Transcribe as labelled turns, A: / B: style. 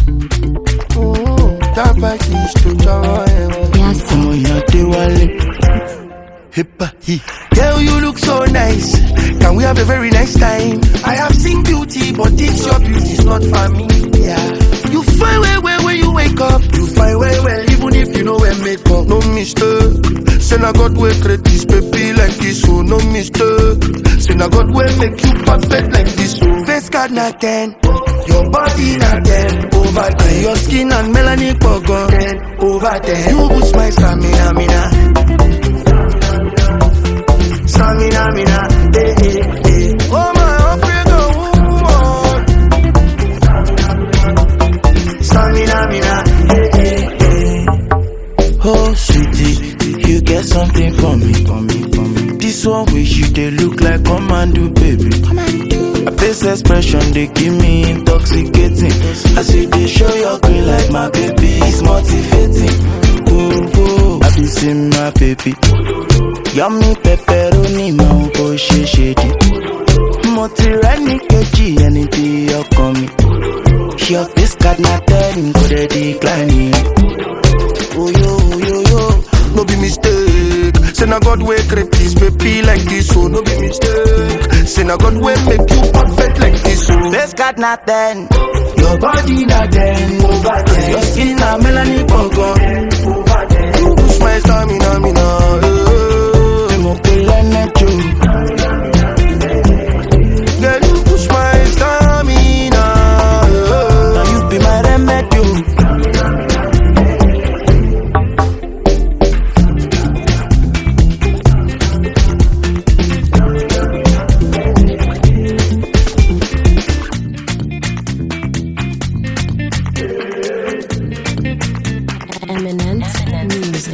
A: That back is to join.
B: Yes.
A: Ọmọ ìyá Adéwálé. Hippa hi. Girl, you look so nice. Can we have a very nice time? I have seen beauty, but this your beauty is not for me. Yeah. You fine well, well when you wake up. You fine well, well, even if you know where makeup. No mistake. Say na God will create this baby like this, so no mistake. Say na God will make you perfect like this, so. Face card na 10. Your body na 10 over 10. Your skin and melanin pogon 10 over 10. You boost my stamina, mina. Stamina, mina. Eh, eh, eh. Oh my Africa woman. Stamina, mina. Eh, eh, eh.
C: Oh, sweetie, you get something for me, for me, for me. This one wish you they look like commando, baby. A face expression they give me intoxicating. As you they show your green like my baby, it's motivating. Oh, oh, I be seeing my baby. Yummy pepperoni, my boy, she shady. Mo ti rẹ́ ní kejì ẹni tí ọkàn mi. Your face card na ten, kò dẹ̀ decline.
A: Oh yo, yo, yo, no be mistake. Say na God will create this baby like this, so no be mistake. Say na God will make you perfect like this, so.
C: Face card na ten.
A: Your body na ten over ten.
C: Your skin na melanin pogon.
A: over ten. You boost my stamina, mina. eh.
C: Mo pe lẹ́nẹ̀jọ.
A: Girl, you boost my stamina. eh.
C: Na you be my remedy.
B: Eminent music.